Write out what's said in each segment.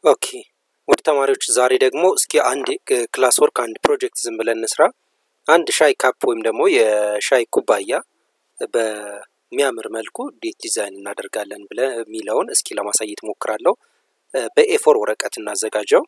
ኦኬ ወደ ተማሪዎች ዛሬ ደግሞ እስኪ አንድ ክላስ ወርክ አንድ ፕሮጀክት ዝም ብለን እንስራ። አንድ ሻይ ካፕ ወይም ደግሞ የሻይ ኩባያ በሚያምር መልኩ እንዴት ዲዛይን እናደርጋለን ብለ የሚለውን እስኪ ለማሳየት ሞክራለሁ። በኤፎር ወረቀት እናዘጋጀው።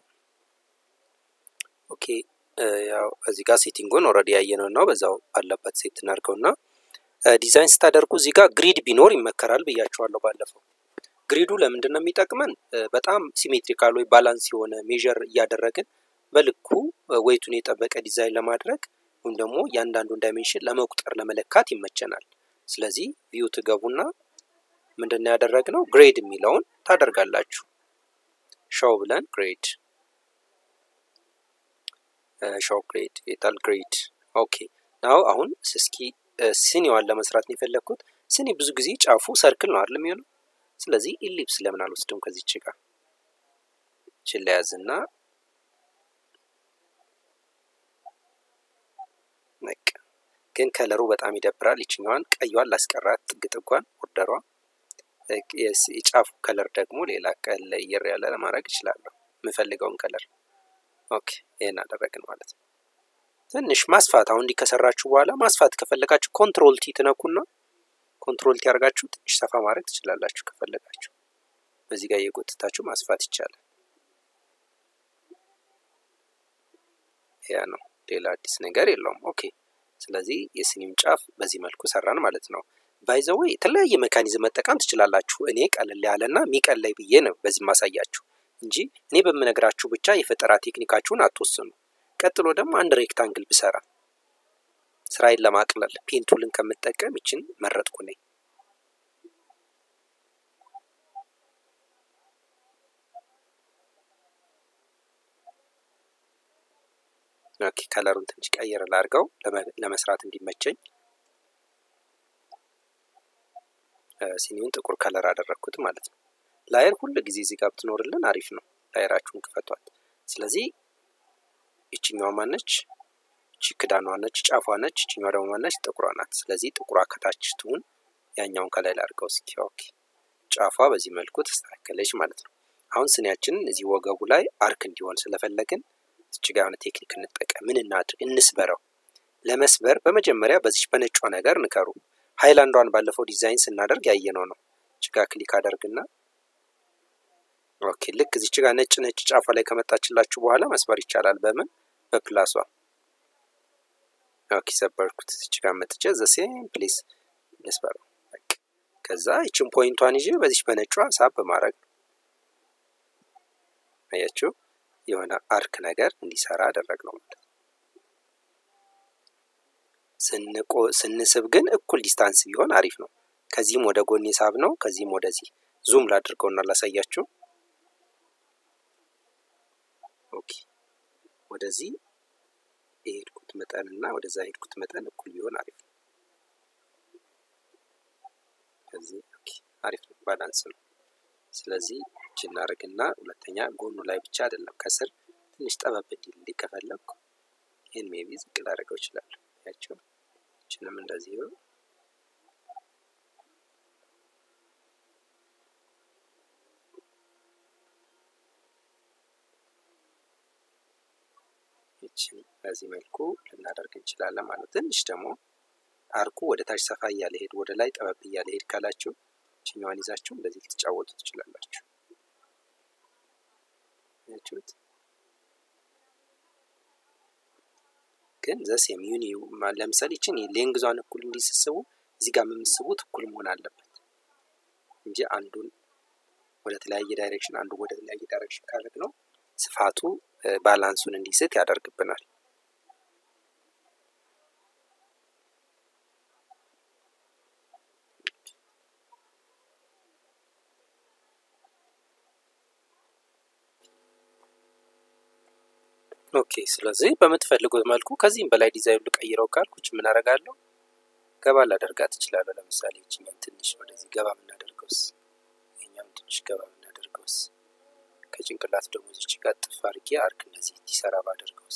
ኦኬ ያው እዚህ ጋር ሴቲንጉን ኦልሬዲ ያየነው ነው። በዛው ባለበት ሴት እናድርገውና ዲዛይን ስታደርጉ እዚህ ጋር ግሪድ ቢኖር ይመከራል ብያቸዋለሁ ባለፈው። ግሪዱ ለምንድን ነው የሚጠቅመን? በጣም ሲሜትሪካል ወይ ባላንስ የሆነ ሜዥር እያደረግን በልኩ ወይቱን የጠበቀ ዲዛይን ለማድረግ ወይም ደግሞ እያንዳንዱን ዳይሜንሽን ለመቁጠር ለመለካት ይመቸናል። ስለዚህ ቪው ትገቡና ምንድን ነው ያደረግነው ግሬድ የሚለውን ታደርጋላችሁ። ሾው ብለን ግሬድ ሾው ግሬድ የታል ግሬድ። ኦኬ ናው አሁን እስኪ ሲኒዋን ለመስራት ነው የፈለግኩት። ሲኒ ብዙ ጊዜ ጫፉ ሰርክል ነው አይደል የሚሆነው ስለዚህ ኢሊፕስ ለምን አልወስድም ከዚች ጋር ችን ለያዝና ነቅ ግን ከለሩ በጣም ይደብራል። ይችኛዋን ቀይዋን ላስቀራት ጥግ ጥጓን ኦርደሯ የጫፉ ከለር ደግሞ ሌላ ቀለየር ያለ ለማድረግ እችላለሁ የምፈልገውን ከለር። ኦኬ ይህን አደረግን ማለት ነው። ትንሽ ማስፋት አሁን እንዲህ ከሰራችሁ በኋላ ማስፋት ከፈለጋችሁ ኮንትሮል ቲ ትነኩና ኮንትሮል ቲ ያደርጋችሁ ትንሽ ሰፋ ማድረግ ትችላላችሁ ከፈለጋችሁ። በዚህ ጋር እየጎተታችሁ ማስፋት ይቻላል። ያ ነው፣ ሌላ አዲስ ነገር የለውም። ኦኬ ስለዚህ የስኒውን ጫፍ በዚህ መልኩ ሰራን ማለት ነው። ባይዘዌ የተለያየ ሜካኒዝም መጠቀም ትችላላችሁ። እኔ ቀለል ያለና የሚቀለይ ብዬ ነው በዚህ ማሳያችሁ እንጂ እኔ በምነግራችሁ ብቻ የፈጠራ ቴክኒካችሁን አትወስኑ። ቀጥሎ ደግሞ አንድ ሬክታንግል ብሰራ ስራዬን ለማቅለል ፔንቱልን ከምጠቀም ይችን መረጥኩ ነኝ። ኦኬ ከለሩን ትንሽ ቀየር ላድርገው ለመስራት እንዲመቸኝ። ሲኒውን ጥቁር ከለር አደረግኩት ማለት ነው። ላየር ሁል ጊዜ እዚህ ጋር ብትኖርልን አሪፍ ነው። ላየራችሁን ክፈቷት። ስለዚህ ይችኛዋ ማነች? ይቺ ክዳኗ ነች፣ ጫፏ ነች። ይችኛዋ ደግሞ ማነች? ጥቁሯ ናት። ስለዚህ ጥቁሯ ከታች ትሁን፣ ያኛውን ከላይ ላድርገው እስኪ። ኦኬ ጫፏ በዚህ መልኩ ተስተካከለች ማለት ነው። አሁን ስኒያችንን እዚህ ወገቡ ላይ አርክ እንዲሆን ስለፈለግን እዚህ ጋር የሆነ ቴክኒክ እንጠቀም። ምን እናድርግ? እንስበረው። ለመስበር በመጀመሪያ በዚች በነጯ ነገር ንከሩ። ሃይላንዷን ባለፈው ዲዛይን ስናደርግ ያየነው ነው። ችጋ ክሊክ አደርግና ኦኬ ልክ እዚች ጋር ነጭ ነጭ ጫፏ ላይ ከመጣችላችሁ በኋላ መስበር ይቻላል። በምን በፕላሷ ኦኬ ሰበርኩት። እዚች ጋር መጥቼ ዘ ሴም ፕሌስ ልስበረው። ከዛ ይችን ፖይንቷን ይዤ በዚች በነጯ ሳብ በማድረግ ነው። አያችሁ የሆነ አርክ ነገር እንዲሰራ አደረግ ነው ማለት ስንቆ ስንስብ ግን እኩል ዲስታንስ ቢሆን አሪፍ ነው። ከዚህም ወደ ጎን ሳብ ነው፣ ከዚህም ወደዚህ ዙም ላድርገውና ላሳያችሁ። ኦኬ ወደዚህ የሄድኩት መጠን እና ወደዛ የሄድኩት መጠን እኩል ቢሆን አሪፍ ነው። ከዚህ ኦኬ አሪፍ ነው፣ ባላንስ ነው። ስለዚህ እጅ እናደርግና ሁለተኛ ጎኑ ላይ ብቻ አይደለም ከስር ትንሽ ጠበብ እንዲል እንዲከፈለኩ ይህን ሜቢ ዝቅ ላደርገው እችላለሁ። ያቸው እችንም እንደዚህ ነው። ይችን በዚህ መልኩ ልናደርግ እንችላለን ማለት ትንሽ ደግሞ አርኩ ወደ ታች ሰፋ እያለ ሄድ ወደ ላይ ጠበብ እያለ ሄድ ካላችሁ ይችኛዋን ይዛችሁ እንደዚህ ልትጫወቱ ትችላላችሁ። ያችሁት ግን ዘሴም ዩኒ ለምሳሌ ይችን ሌንግዟን እኩል እንዲስስቡ እዚህ ጋር የምስቡት እኩል መሆን አለበት እንጂ አንዱን ወደ ተለያየ ዳይሬክሽን አንዱ ወደ ተለያየ ዳይሬክሽን ካደረግ ነው ስፋቱ ባላንሱን እንዲስት ያደርግብናል። ኦኬ ስለዚህ በምትፈልጉት መልኩ ከዚህም በላይ ዲዛይን ልቀይረው ካልኩች ምን አደርጋለሁ? ገባ ላደርጋት እችላለሁ። ለምሳሌ ይችኛን ትንሽ ወደዚህ ገባ የምናደርገውስ፣ ይኛም ትንሽ ገባ የምናደርገውስ፣ ከጭንቅላት ደግሞ እዚች ጋር ጥፍ አድርጌ አርክ እንደዚህ እንዲሰራ ባደርገውስ።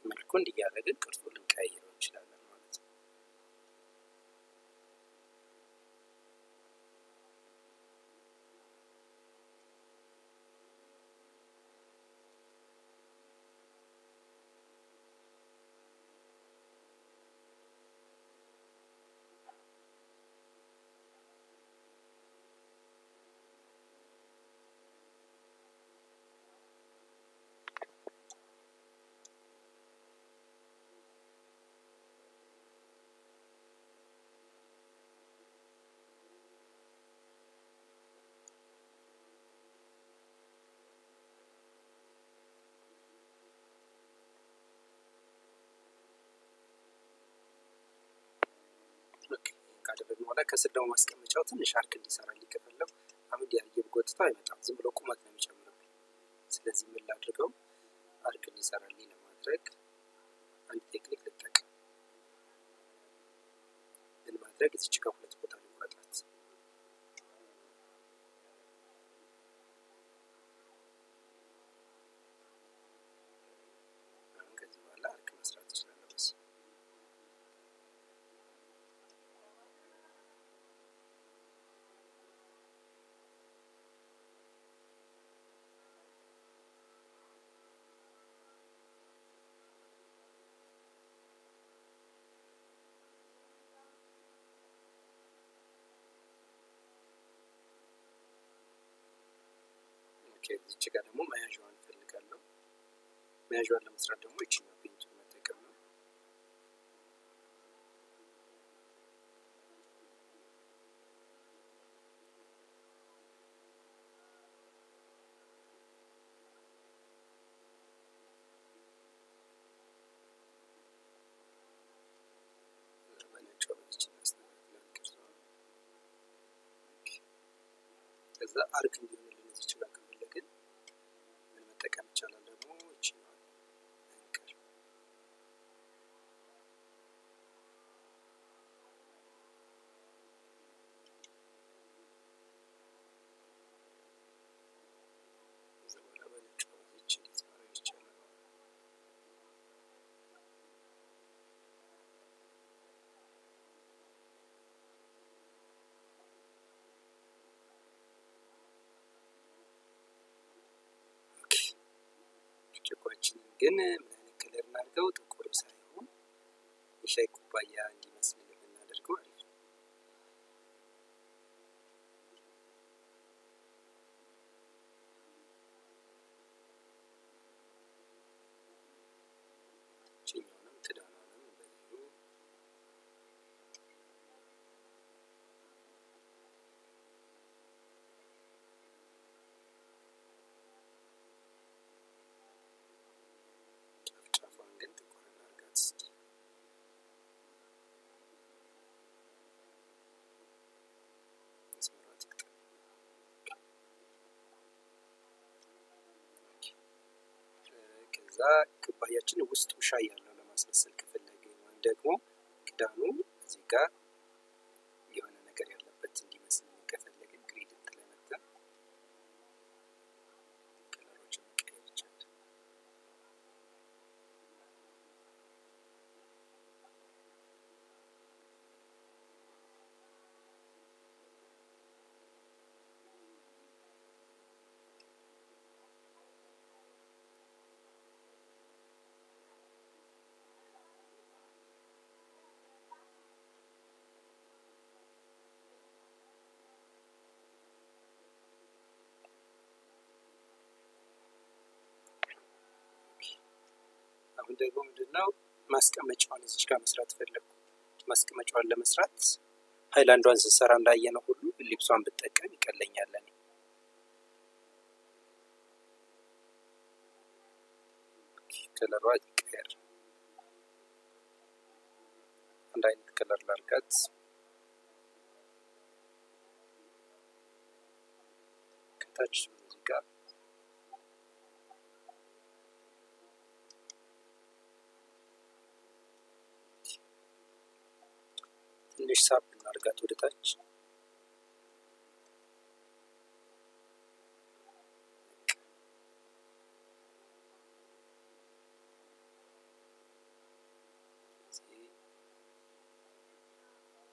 መልኩ እንዲያደረግን ቅርጹ ልንቀያይረው እንችላለን ማለት ነው። ካደረግን በኋላ ከስር ደግሞ ማስቀመጫው ትንሽ አርክ እንዲሰራልኝ ከፈለጉ አሁን ዲያርጌ ብጎትተው አይመጣም፣ ዝም ብሎ ቁመት ነው የሚጨምርብኝ። ስለዚህ ምን ላድርገው? አርክ እንዲሰራልኝ ለማድረግ አንድ ቴክኒክ ልጠቀም። ምን ማድረግ እዚች ጋር ሁለት ቦታ ልቆረጣት። አሁን ከዚህ በኋላ አርክ መስራት እችላለሁ በዚህ እዚች ጋር ደግሞ መያዣዋን እፈልጋለሁ። መያዣዋን ለመስራት ደግሞ ይችኛው ፔንቱን መጠቀም ነው። በነጭ በዚች እናስተካክላለን ቅርጿን። ከዛ አርክ እንዲሆንልን እዚች ጋር ከፈለግን ምን መጠቀም ይቻላል ደግሞ ይችላል እንቀር ከዛ በኋላ በነጭ በዚች እንዴት ማድረግ ይቻላል ብርጭቆችንን ግን ምን አይነት ከለር እናድርገው? ጥቁር ሳይሆን የሻይ ኩባያ እንዲመስል ብናደርገው አሪፍ ነው። ይችኛውንም ክዳኗንም በዚሁ ጫፍ ጫፏን ግን ጥቁር እናድርጋት እስኪ። መስመሯ ትቅጠም። ከዛ ኩባያችን ውስጡ ሻይ ያለው ለማስመሰል ከፈለግን ወይም ደግሞ ክዳኑ እዚህ ጋር የሆነ ነገር ያለበት እንዲመስል ከፈለግን ግሬዲንት ላይ መተን ከለሮችን መቀየር ይቻላል። አሁን ደግሞ ምንድነው ማስቀመጫዋን እዚች ጋር መስራት ፈለግኩ። ማስቀመጫዋን ለመስራት ሀይላንዷን ስንሰራ እንዳየነው ሁሉ ሊፕሷን ብጠቀም ይቀለኛል። እኔ ከለሯ ይቀየር። አንድ አይነት ከለር ላርጋት። ከታች እዚህ ጋር ትንሽ ሳብ እናርጋት ወደ ታች።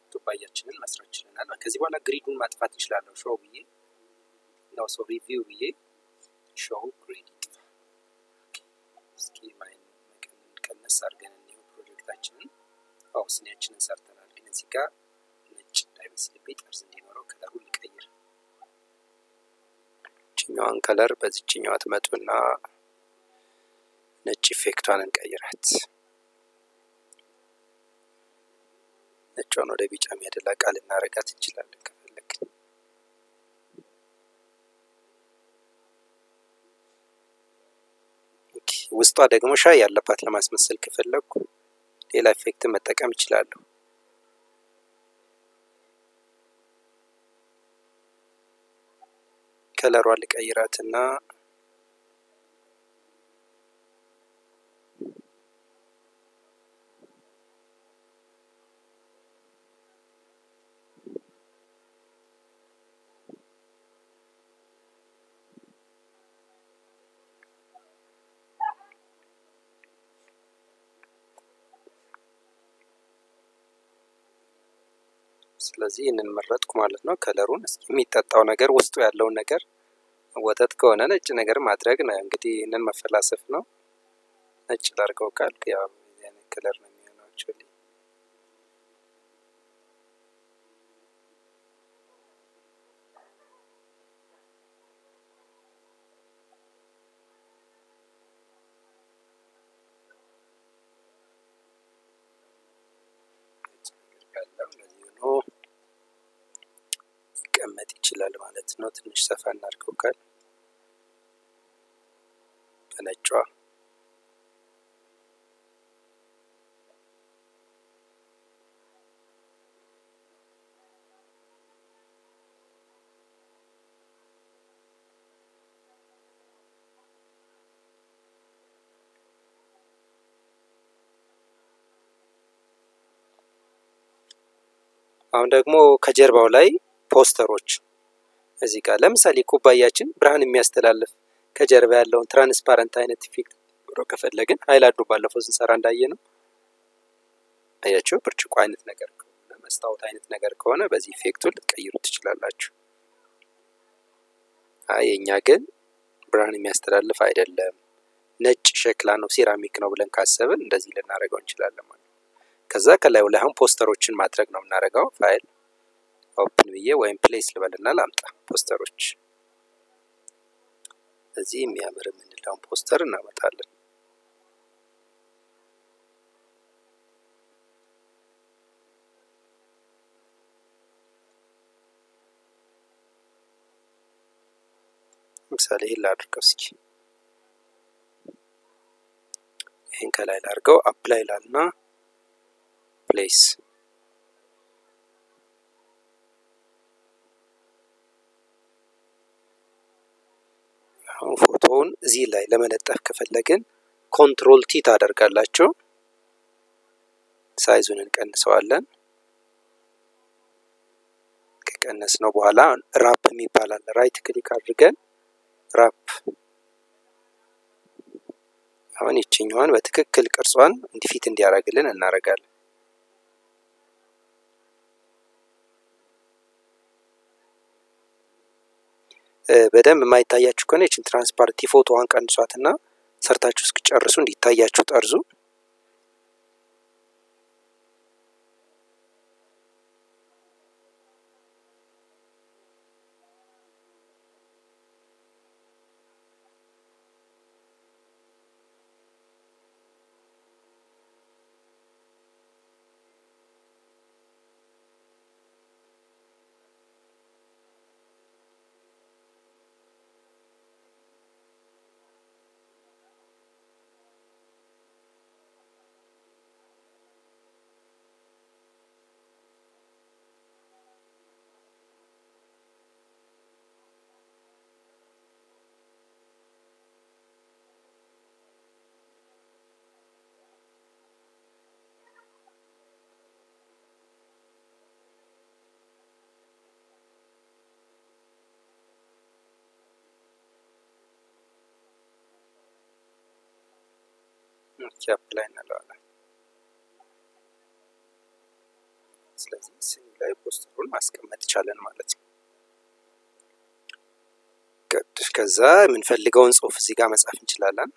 ቱባያችንን መስራት ችለናል። ከዚህ በኋላ ግሪዱን ማጥፋት እንችላለሁ። ሾው ብዬ ነው ሰው ሪቪው ብዬ ሾው ግሪድ ይጥፋ። እስኪ ማይን ቀነስ አድርገን እንዲሁ ፕሮጀክታችንን አው ስኒያችንን ሰርተናል። ግን እዚህ ጋር ነጭ እንዳይመስልብኝ ጠርዝ እንዲኖረው ከለሩ ሊቀይር ችኛዋን ከለር በዚችኛዋ ትመጡና ነጭ ኢፌክቷን እንቀይራት። ነጯን ወደ ቢጫ የሚያደላ ቃል እናረጋት እንችላለን ከፈለግን። ውስጧ ደግሞ ሻይ ያለባት ለማስመሰል ከፈለግኩ ሌላ ኢፌክት መጠቀም እችላለሁ። ከለሯን ልቀይራትና ስለዚህ ይህንን መረጥኩ ማለት ነው። ከለሩን እስኪ የሚጠጣው ነገር ውስጡ ያለውን ነገር ወተት ከሆነ ነጭ ነገር ማድረግ ነው። እንግዲህ ይህንን መፈላሰፍ ነው። ነጭ ላድርገው ካልክ ያው አይነት ከለር ነው የሚሆነው አክቹዋሊ። ሊቀመጥ ይችላል ማለት ነው። ትንሽ ሰፋ እናድርገው ካል በነጯ አሁን ደግሞ ከጀርባው ላይ ፖስተሮች እዚህ ጋር ለምሳሌ ኩባያችን ብርሃን የሚያስተላልፍ ከጀርባ ያለውን ትራንስፓረንት አይነት ኢፌክት ብሎ ከፈለግን ሀይላንዱ ባለፈው ስንሰራ እንዳየ ነው። አያቸው ብርጭቆ አይነት ነገር ከሆነ መስታወት አይነት ነገር ከሆነ በዚህ ኢፌክቱን ልትቀይሩ ትችላላችሁ። አይ የኛ ግን ብርሃን የሚያስተላልፍ አይደለም፣ ነጭ ሸክላ ነው፣ ሴራሚክ ነው ብለን ካሰብን እንደዚህ ልናደርገው እንችላለን ማለት ነው። ከዛ ከላዩ ላይ አሁን ፖስተሮችን ማድረግ ነው የምናደርገው ፋይል ኦፕን ብዬ ወይም ፕሌስ ልበልና ላምጣ ፖስተሮች። እዚህ የሚያምር የምንለውን ፖስተር እናመጣለን። ለምሳሌ ይህን ላድርገው እስኪ ይህን ከላይ ላድርገው አፕላይ ላልና ፕሌስ አሁን ፎቶውን እዚህ ላይ ለመለጠፍ ከፈለግን ኮንትሮል ቲ ታደርጋላችሁ። ሳይዙን እንቀንሰዋለን። ከቀነስ ነው በኋላ ራፕ የሚባል አለ። ራይት ክሊክ አድርገን ራፕ አሁን ይችኛዋን በትክክል ቅርጿን እንዲፊት እንዲያደርግልን እናደርጋለን። በደንብ የማይታያችሁ ከሆነ ይችን ትራንስፓረንት ፎቶዋን ቀንሷትና ሰርታችሁ እስኪጨርሱ እንዲታያችሁ ጠርዙ ኦኬ አፕላይ እንለዋለን። ስለዚህ ስኒ ላይ ፖስተሩን ማስቀመጥ ቻለን ማለት ነው። ከዛ የምንፈልገውን ጽሁፍ እዚህ ጋር መጻፍ እንችላለን።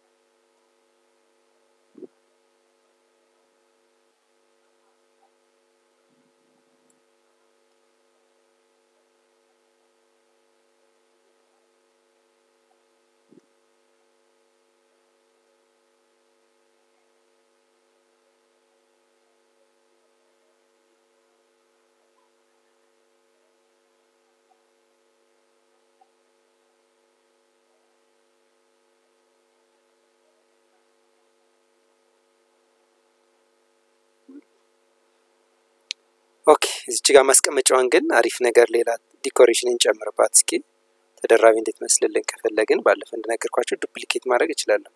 ኦኬ እዚች ጋር ማስቀመጫዋን ግን አሪፍ ነገር ሌላ ዲኮሬሽን እንጨምርባት እስኪ። ተደራቢ እንዴት መስልልን ከፈለግን ባለፈ እንደነገርኳቸው ዱፕሊኬት ማድረግ እችላለሁ።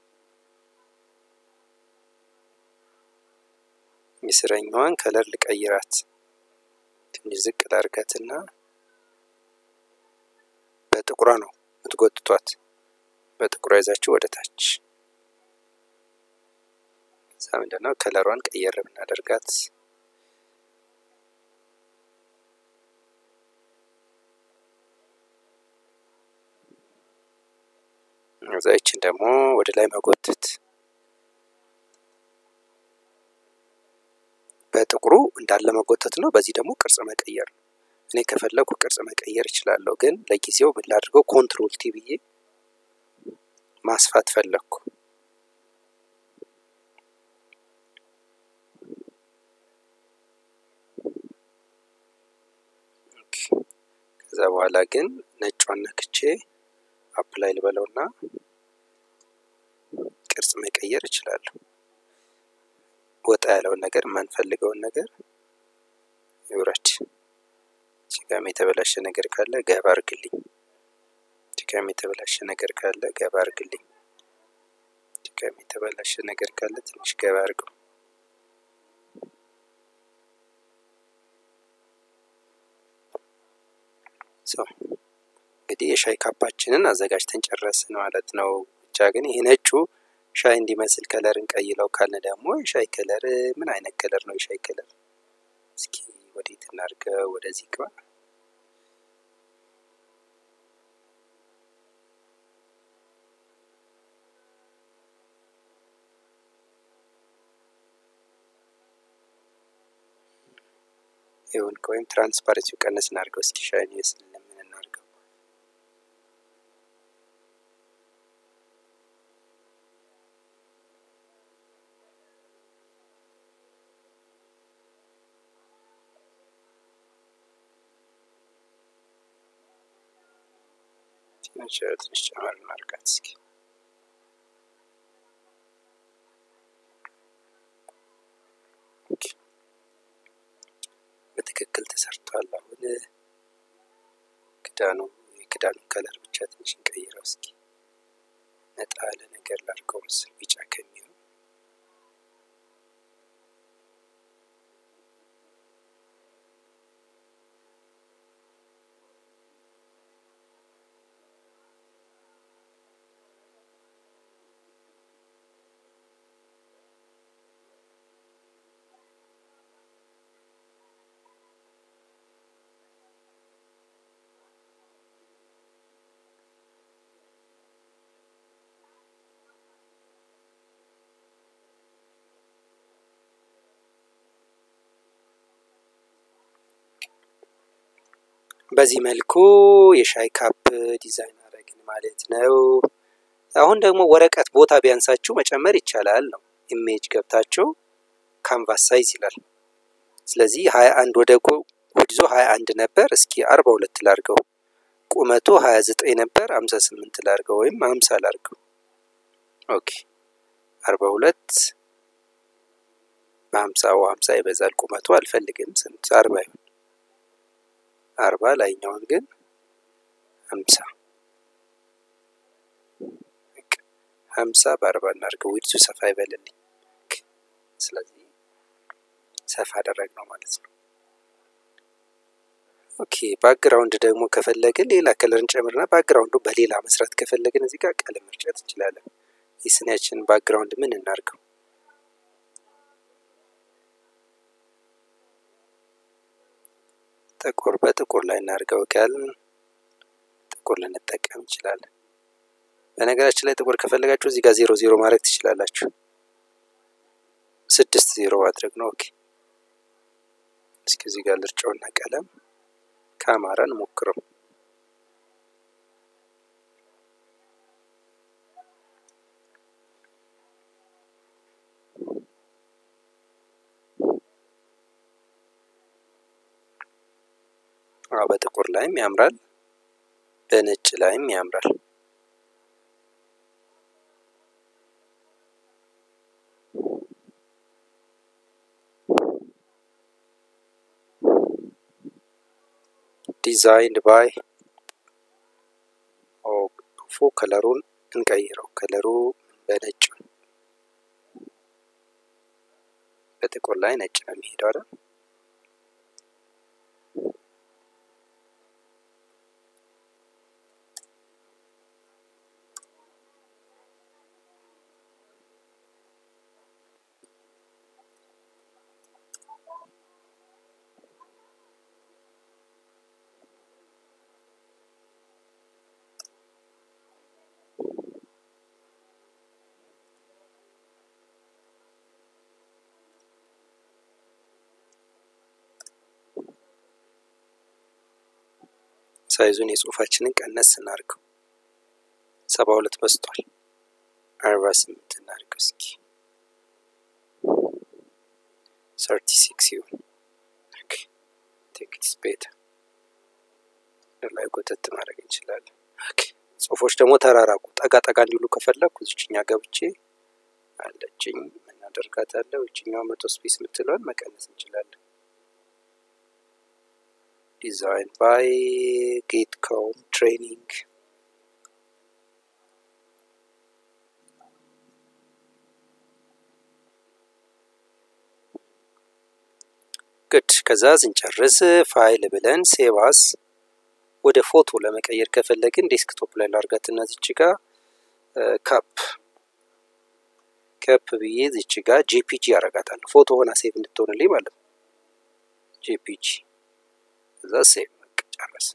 የስረኛዋን ከለር ልቀይራት፣ ትንሽ ዝቅ ላርጋትና በጥቁሯ ነው የምትጎትቷት። በጥቁሯ ይዛችሁ ወደ ታች እዛ ምንድነው ከለሯን ቀየር ብናደርጋት እዛ ይችን ደግሞ ወደ ላይ መጎተት በጥቁሩ እንዳለ መጎተት ነው። በዚህ ደግሞ ቅርጽ መቀየር ነው። እኔ ከፈለኩ ቅርጽ መቀየር እችላለሁ፣ ግን ለጊዜው ምን ላድርገው? ኮንትሮል ቲ ብዬ ማስፋት ፈለግኩ። ከዛ በኋላ ግን ነጯን ነክቼ አፕላይ ልበለውና ቅርጽ መቀየር እችላለሁ። ወጣ ያለውን ነገር የማንፈልገውን ነገር ይውረድ። ችጋም የተበላሸ ነገር ካለ ገባ አርግልኝ። ችጋም የተበላሸ ነገር ካለ ገባ አርግልኝ። ችጋም የተበላሸ ነገር ካለ ትንሽ ገባ አርገው። እንግዲህ የሻይ ካፓችንን አዘጋጅተን ጨረስን ማለት ነው። ብቻ ግን ይሄ ነጩ ሻይ እንዲመስል ከለር እንቀይለው ካልን ደግሞ የሻይ ከለር ምን አይነት ከለር ነው? የሻይ ከለር እስኪ ወዴት እናድርገው? ወደዚህ ግባ። ይሁን ወይም ትራንስፓረንሲው ቀነስ እናድርገው እስኪ ሻይን ይመስል ምን እናድርገው? ትንሽ ትንሽ ጨመር እናድርጋት እስኪ። በትክክል ተሰርቷል። አሁን ክዳኑ የክዳኑ ከለር ብቻ ትንሽ እንቀይረው እስኪ። ነጣ ያለ ነገር ላድርገው ምስል ቢጫ ከሚሆን በዚህ መልኩ የሻይ ካፕ ዲዛይን አደረግን ማለት ነው። አሁን ደግሞ ወረቀት ቦታ ቢያንሳችሁ መጨመር ይቻላል ነው። ኢሜጅ ገብታችሁ ካንቫስ ሳይዝ ይላል። ስለዚህ ሀያ አንድ ወደ ጉድዞ ሀያ አንድ ነበር። እስኪ አርባ ሁለት ላርገው። ቁመቱ ሀያ ዘጠኝ ነበር። ሀምሳ ስምንት ላርገው ወይም ሀምሳ ላርገው። ኦኬ አርባ ሁለት በሀምሳ ሀምሳ ይበዛል። ቁመቱ አልፈልግም። ስንት አርባ ይሁን አርባ ላይኛውን ግን ሀምሳ ሀምሳ በአርባ እናድርገው። ዊድሱ ሰፋ ይበልልኝ። ስለዚህ ሰፋ አደረግ ነው ማለት ነው። ኦኬ ባክግራውንድ ደግሞ ከፈለግን ሌላ ከለር እንጨምርና ባክግራውንዱ በሌላ መስራት ከፈለግን እዚህ ጋር ቀለም መርጨት እንችላለን። የስኒያችን ባክግራውንድ ምን እናድርገው? ጥቁር በጥቁር ላይ እናድርገው ካልን ጥቁር ልንጠቀም እንችላለን። በነገራችን ላይ ጥቁር ከፈለጋችሁ እዚህ ጋር ዜሮ ዜሮ ማድረግ ትችላላችሁ። ስድስት ዜሮ ማድረግ ነው። ኦኬ እስኪ እዚህ ጋር ልርጨውና ቀለም ከአማራን ሞክረው። በጥቁር ላይም ያምራል፣ በነጭ ላይም ያምራል። ዲዛይንድ ባይ ፎ ከለሩን እንቀይረው። ከለሩ በነጭ በጥቁር ላይ ነጭ ነው የሚሄደው አይደል? ሳይዙን የጽሁፋችንን ቀነስ እናድርገው። ሰባ ሁለት በስቷል። አርባ ስምንት እናድርገው እስኪ ሰርቲ ሲክስ ይሁን። ቴክስ ቤታ ላይ ጎተት ማድረግ እንችላለን። ጽሁፎች ደግሞ ተራራቁ። ጠጋ ጠጋ እንዲሉ ከፈለግኩ እዚችኛ ገብቼ አለችኝ ምን አደርጋታለሁ? እችኛው መቶ ስፔስ የምትለውን መቀነስ እንችላለን። ዲዛይን ባይ ጌት ኮም ትሬኒንግ ግድ ከዛ ስንጨርስ ፋይል ብለን ሴቫስ ወደ ፎቶ ለመቀየር ከፈለግን ዴስክቶፕ ላይ ላርጋት እና ዝች ጋ ካፕ ከፕ ብዬ ዝች ጋ ጄፒጂ ያረጋታለሁ ፎቶ ሆና ሴቭ እንድትሆንልኝ ማለት ነው። ጄፒጂ እዛ ሴቭ ጨረስ።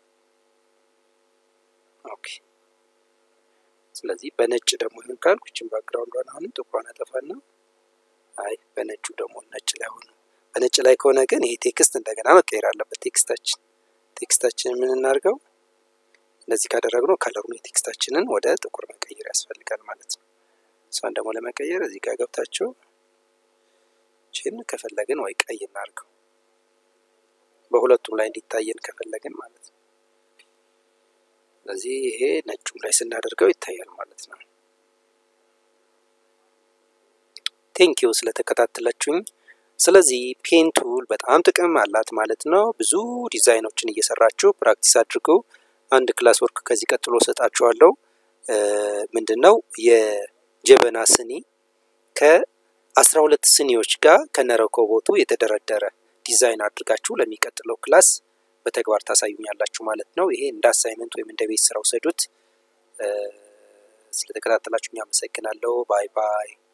ኦኬ ስለዚህ በነጭ ደግሞ ይሁን ካልኩ ይችን ባክግራውንዷን አሁንም ጥቁሯን አጠፋና አይ በነጩ ደግሞ ነጭ ላይ ሆነ። በነጭ ላይ ከሆነ ግን ይሄ ቴክስት እንደገና መቀየር አለበት። ቴክስታችን ቴክስታችንን ምን እናድርገው? እንደዚህ ካደረግነው ከለሩን የቴክስታችንን ወደ ጥቁር መቀየር ያስፈልጋል ማለት ነው። እሷን ደግሞ ለመቀየር እዚህ ጋር ገብታችሁ ችን ከፈለግን ወይ ቀይ እናድርገው በሁለቱም ላይ እንዲታየን ከፈለግን ማለት ነው። ስለዚህ ይሄ ነጩም ላይ ስናደርገው ይታያል ማለት ነው። ቴንኪው ስለተከታተላችሁኝ። ስለዚህ ፔን ቱል በጣም ጥቅም አላት ማለት ነው። ብዙ ዲዛይኖችን እየሰራችሁ ፕራክቲስ አድርጉ። አንድ ክላስ ወርክ ከዚህ ቀጥሎ ሰጣችኋለሁ። ምንድን ነው የጀበና ስኒ ከአስራ ሁለት ስኒዎች ጋር ከነረኮቦቱ የተደረደረ ዲዛይን አድርጋችሁ ለሚቀጥለው ክላስ በተግባር ታሳዩኛላችሁ ማለት ነው። ይሄ እንደ አሳይመንት ወይም እንደ ቤት ስራ ውሰዱት። ስለተከታተላችሁ አመሰግናለሁ። ባይ ባይ።